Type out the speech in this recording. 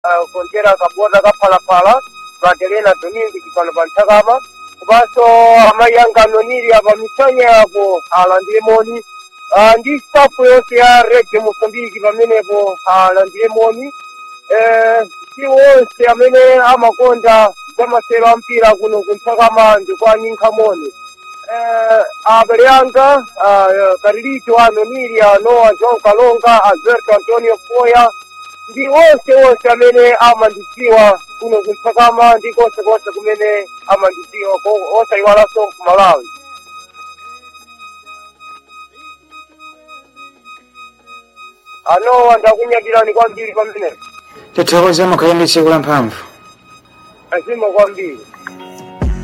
ah, kontera kabota kaphalaphala patelena domingo chipano pa nthakama komanso amayi anga anoniri apa misanya yapo alandire moni Ah, ndi stafu yonse ya radio mosambiki pamenepo alandire moni Eh, si wonse amene amakonda zamasero ampira kuno kunthakama ndikwaninkha moni eh, abale anga ah, karilito anoniri anoa john kalonga alberto antonio foya ndi onse onse amene amandidziwa kuno kunthakama ndi konse konse kumene amandidziwa ko- osayiwalanso ku malawi anowa ndakunyadilani kwambiri pamenepo tithokoze mukhale ndi tsiku la mphamvu azima kwambiri